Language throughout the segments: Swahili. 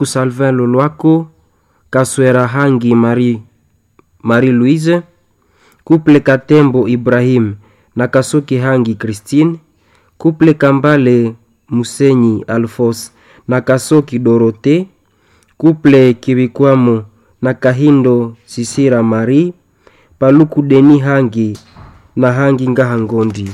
Salvin Lolwako, Kaswera Hangi Marie, Marie Louise, Couple Katembo Ibrahim na Kasoki Hangi Christine, Couple Kambale Musenyi Alphonse na Kasoki Dorote, Couple Kibikwamo na Kahindo Sisira Marie, Paluku Deni Hangi na Hangi Ngahangondi.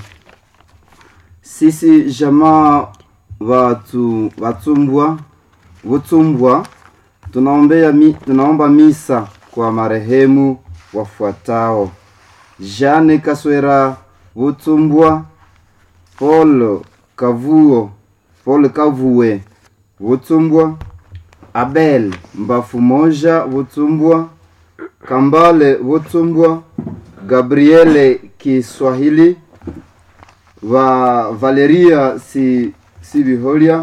sisi jamaa watu watumbwa vutumbwa tunaombea mi, tunaomba misa kwa marehemu wafuatao Jane Kaswera Vutumbwa, Paul Kavuo, Paul Kavue Vutumbwa, Abel Mbafu Moja Vutumbwa, Kambale Vutumbwa, Gabriele Kiswahili va Valeria si Sibiholia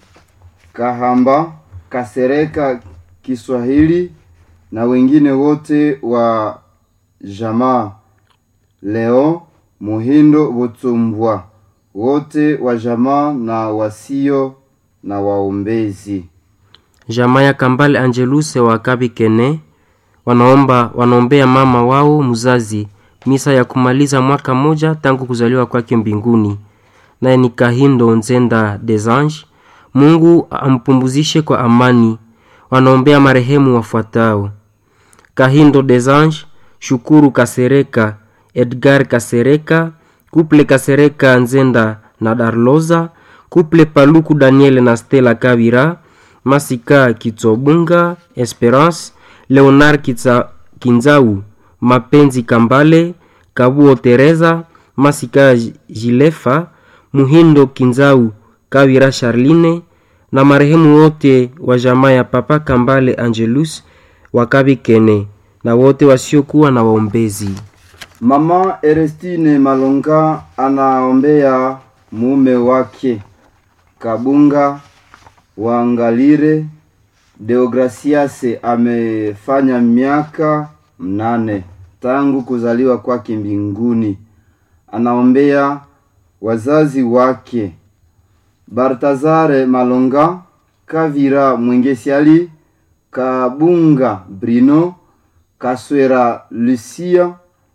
Kahamba Kasereka Kiswahili na wengine wote wa jamaa leo Muhindo Butumbwa wote wa jamaa na wasio na waombezi. Jamaa ya Kambale Angeluse wa Kabikene wanaomba wanaombea mama wao mzazi misa ya kumaliza mwaka moja tangu kuzaliwa kwake mbinguni, naye ni Kahindo Nzenda des Anges. Mungu ampumzishe kwa amani. Wanaombea marehemu wafuatao: Kahindo des Anges, Shukuru Kasereka, Edgar Kasereka, Kuple Kasereka Nzenda na Darloza, Kuple Paluku Daniel na Stella Kabira, Masika Kitsobunga, Esperance, Leonard Kitsa, Kinzau, Mapenzi Kambale, Kabuo Teresa, Masika Jilefa, Muhindo Kinzau, Kawira Charline na marehemu wote wa jamaa ya Papa Kambale Angelus wa Kabikene na wote wasiokuwa na waombezi. Mama Erestine Malonga anaombea mume wake Kabunga Wangalire Deograciase amefanya miaka mnane tangu kuzaliwa kwake mbinguni. Anaombea wazazi wake Bartazare Malonga, Kavira Mwengesiali, Kabunga Brino, Kaswera Lucia,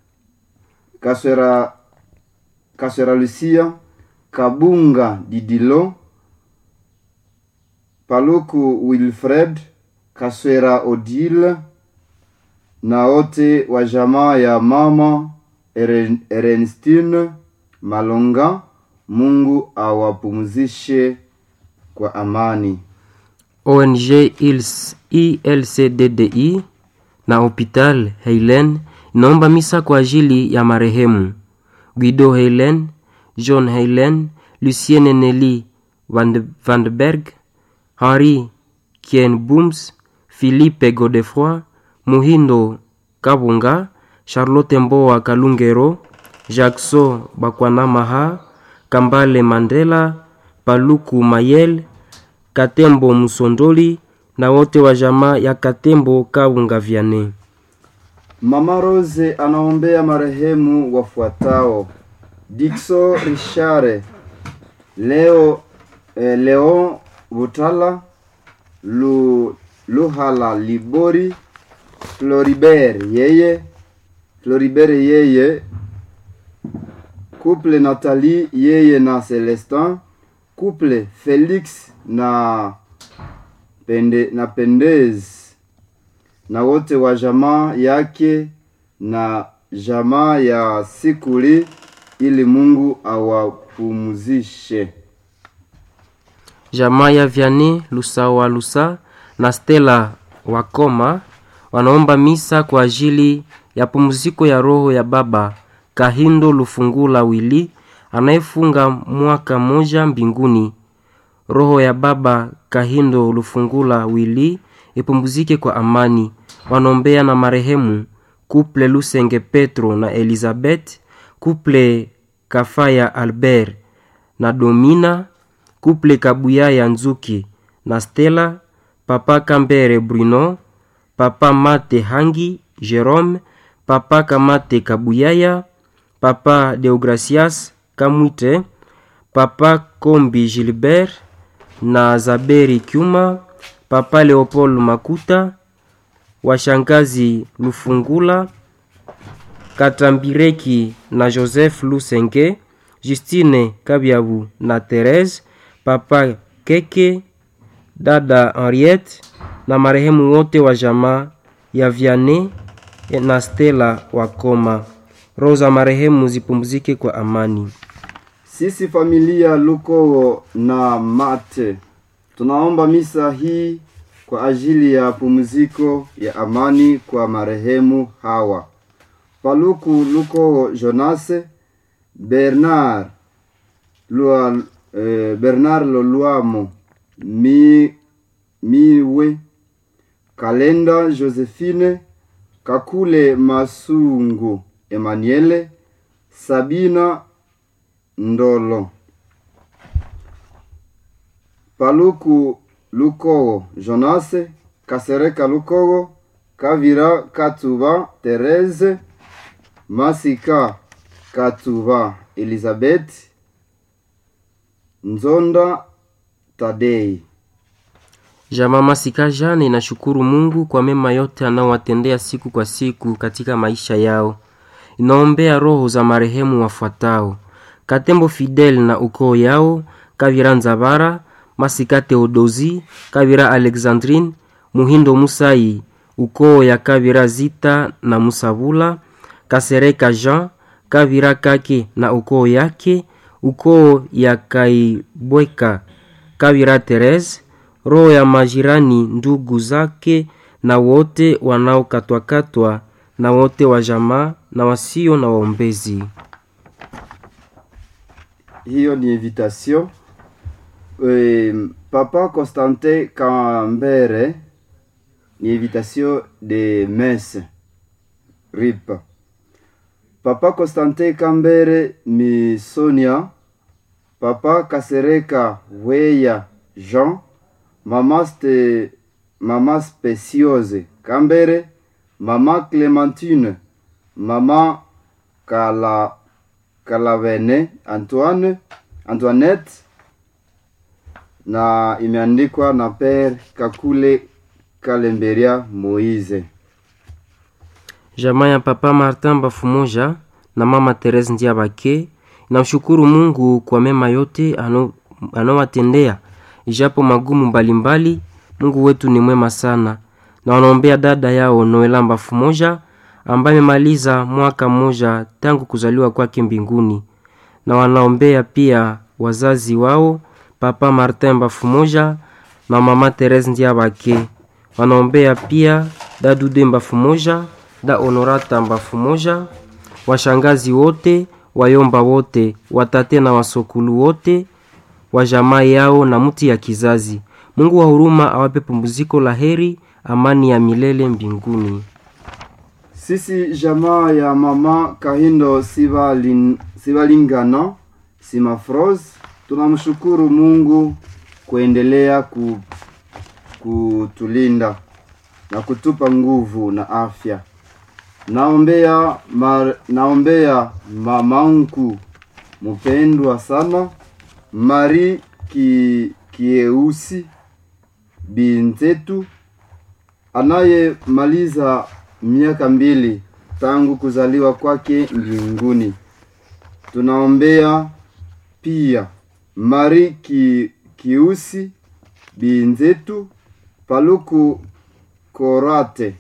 Kaswera Kaswera Lucia, Kabunga Didilo, Paluku Wilfred, Kaswera Odile na wote wa jamaa ya mama Eren, Ernestine Malonga. Mungu awapumzishe kwa amani. ONG ILS, ILCDDI na Hopital Heilen inaomba misa kwa ajili ya marehemu Guido Heilen, John Heilen, Lucienne Nelly Van de Berg, Henri Kien Booms, Philippe Godefroy, Muhindo Kabunga, Charlotte Mboa Kalungero, Jackson Bakwanamaha, Kambale Mandela, Paluku Mayel, Katembo Musondoli na wote wa jamaa ya Katembo Kabunga Viane. Mama Rose anaombea marehemu wafuatao: Dixo Richare, Leo eh, Leon Butala, Lu, Luhala Libori, Floribert yeye Floribert yeye couple Nathalie yeye na Celestin, couple Felix na pende, na Pendez na wote wa jamaa yake na jamaa ya Sikuli, ili Mungu awapumzishe. Jamaa ya Vianney Lusawa Lusa na Stella Wakoma wanaomba misa kwa ajili ya pumziko ya roho ya baba Kahindo Lufungula Wili anayefunga mwaka moja mbinguni. Roho ya baba Kahindo Lufungula Wili ipumzike kwa amani. Wanaombea na marehemu Kuple Lusenge Petro na Elizabeth, Kuple Kafaya Albert na Domina, Kuple Kabuyaya Nzuki na Stella, Papa Kambere Bruno, Papa Mate Hangi Jerome, Papa Kamate Kabuyaya, Papa Deogracias Kamwite, Papa Kombi Gilbert na Zaberi Kyuma, papa Leopold Makuta, washangazi Lufungula Katambireki na Joseph Lusenge, Justine Kabyabu na Therese, papa Keke, dada Henriette na marehemu wote wa jamaa ya Vianney na Stella Wakoma. Roho za marehemu zipumzike kwa amani. Sisi familia Lukowo na Mate tunaomba misa hii kwa ajili ya pumziko ya amani kwa marehemu hawa: Paluku Lukowo Jonase, Bernard Lua, eh, Bernard Lolwamo mi, Miwe, Kalenda Josephine, Kakule Masungu Emmanuele, Sabina Ndolo, Paluku Lukowo Jonase, Kasereka Lukowo, Kavira Katuba Therese, Masika Katuba Elizabeth, Nzonda Tadei. Jamaa Masika Jane inashukuru Mungu kwa mema yote anaowatendea siku kwa siku katika maisha yao. Inaombea roho za marehemu wafuatao: Katembo Fidel na ukoo yao, Kavira Nzabara, Masika Theodosi, Kavira Alexandrine, Muhindo Musai, ukoo ya Kavira Zita na Musabula, Kasereka Jean, Kavira Kake na ukoo yake, ukoo ya Kaibweka, Kavira Therese, roho ya majirani ndugu zake na wote wanaokatwakatwa na wote wa jamaa na wasio na waombezi. hiyo ni invitation e, papa Constantin Kambere ni invitation de messe rip papa Constantin Kambere mi Sonia papa Kasereka Weya Jean mama ste mama Speciose Kambere mama Clementine mama Kala Kalavene Antoine Antoinette na imeandikwa na Père Kakule Kalemberia Moise. Jamaa ya papa Martin Bafumoja na mama Therese Ndiabake namshukuru Mungu kwa mema yote ano- anaowatendea ijapo magumu mbalimbali. Mungu wetu ni mwema sana, na wanaombea dada yao Noela Bafumoja ambaye amemaliza mwaka mmoja tangu kuzaliwa kwake mbinguni, na wanaombea pia wazazi wao papa Martin Bafumoja na mama Therese Ndiabake. Wanaombea pia dadude Mbafumoja, da Honorata Mbafumoja, washangazi wote, wayomba wote, watate na wasokulu wote wa jamaa yao na mti ya kizazi. Mungu wa huruma awape pumziko la heri, amani ya milele mbinguni. Sisi jamaa ya mama Kahindo Sibalin, Sibalingana Simafros tunamshukuru Mungu kuendelea ku, kutulinda na kutupa nguvu na afya. Naombea mar, naombea mamangu mpendwa sana Mari ki, Kieusi bintetu anayemaliza miaka mbili tangu kuzaliwa kwake mbinguni. Tunaombea pia Mari ki, Kiusi binzetu Paluku Korate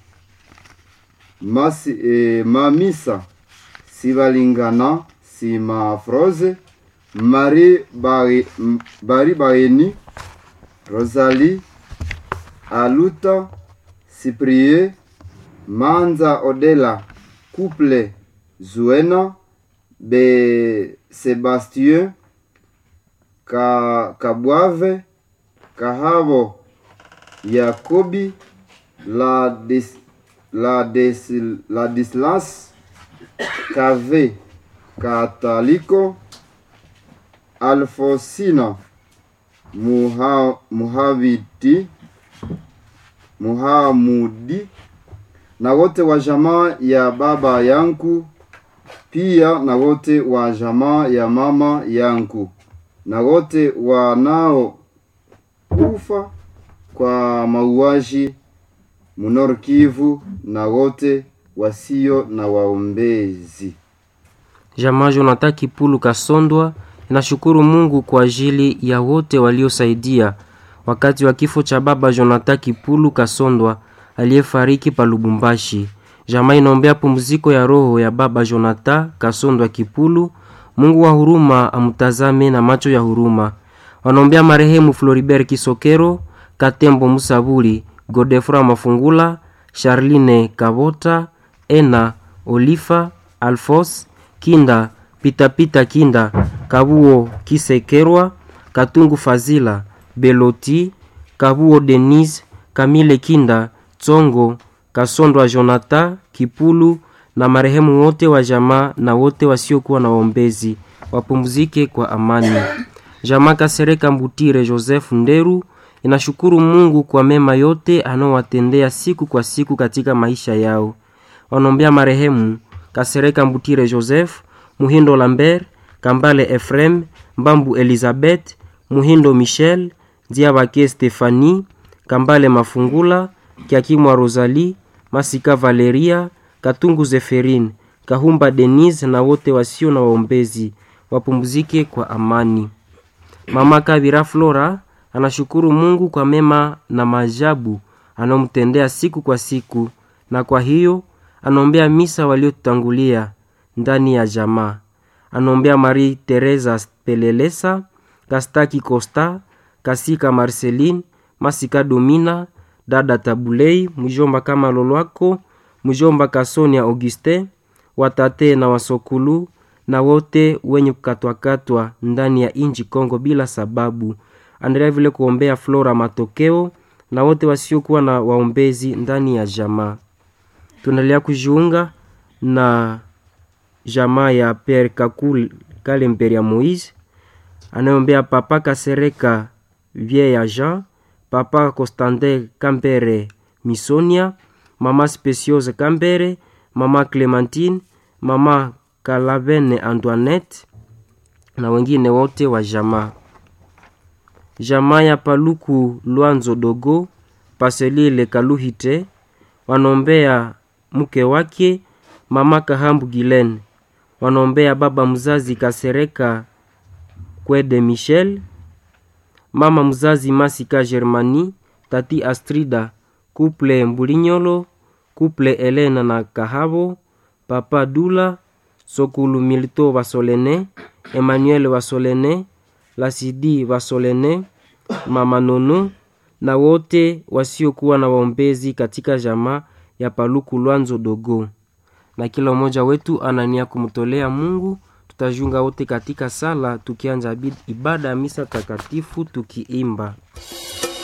Masi, e, Mamisa Sibalingana Simafroze Mari Bari, Bari Baeni Rosalie Aluta Cyprie Manza Odela Couple Zuena Be Sebastien Ka, Kabwave Kahabo Yakobi la dis, la des, la Dislas Kave Kataliko Alfosina Muha, Muhaviti Muhamudi na wote wa jamaa ya baba yangu pia na wote wa jamaa ya mama yangu na wote wanao kufa kwa mauaji Munor Kivu na wote wasio na waombezi. Jamaa Jonathan Kipulu Kasondwa inashukuru Mungu kwa ajili ya wote waliosaidia wakati wa kifo cha baba Jonathan Kipulu Kasondwa aliyefariki pa Lubumbashi. Jamaa inaombea pumziko ya roho ya baba Jonathan Kasondwa Kipulu. Mungu wa huruma amtazame na macho ya huruma. Wanaombea marehemu Floribert Kisokero, Katembo Musaburi, Godefra Mafungula, Charline Kabota, Ena Olifa, Alfos Kinda, Pitapita Kinda, Kabuo Kisekerwa, Katungu Fazila, Beloti, Kabuo Denise, Kamile Kinda, Tsongo, Kasondwa Jonathan Kipulu na marehemu wote wa jamaa na wote wasiokuwa na waombezi wapumzike kwa amani. Jamaa Kasereka Mbutire Joseph Nderu inashukuru Mungu kwa mema yote anaowatendea siku kwa siku katika maisha yao. Wanaombea marehemu Kasereka Mbutire Joseph, Muhindo Lambert, Kambale Efrem, Mbambu Elizabeth, Muhindo Michel, Diabake Stefani, Kambale Mafungula, Kiakimwa Rosalie, Masika Valeria, Katungu Zeferin, Kahumba Denise na wote wasio na waombezi wapumzike kwa amani. Mama Kabira Flora anashukuru Mungu kwa mema na maajabu anaomtendea siku kwa siku, na kwa hiyo anaombea misa waliotangulia ndani ya jamaa. Anaombea Marie Teresa Pelelesa, Kastaki Costa, Kasika Marceline, Masika Domina, dada Tabulei, mjomba kama Lolwako, mjomba Kasonia Auguste, watate na wasokulu na wote wenye kukatwakatwa ndani ya inji Kongo bila sababu. Anaendelea vile kuombea Flora Matokeo na wote wasiokuwa na waombezi ndani ya jamaa. Tunaendelea kujiunga na jamaa ya Pere Kakul Kalemberi ya Moise anayeombea Papa Kasereka Vie ya Jean, Papa Constantin Kambere Misonia, Mama Speciose Kambere, Mama Clementine, Mama Kalavene Antoinette na wengine wote wa jamaa. Jamaa ya Paluku Lwanzo Dogo Paselile Kaluhite wanaombea mke wake Mama Kahambu Gilen, wanaombea baba mzazi Kasereka Kwede Michel, mama mzazi Masika Germani, tati Astrida, kuple Mbulinyolo, kuple Elena na Kahabo, papa Dula, Sokulu Milito Vasolene, Emmanuel Vasolene, Lasidi Vasolene, mama Nono na wote wasiokuwa na waombezi katika jamaa ya Paluku Lwanzo Dogo. Na kila mmoja wetu anania kumtolea Mungu. Tutajiunga wote katika sala tukianja ibada ya misa takatifu tukiimba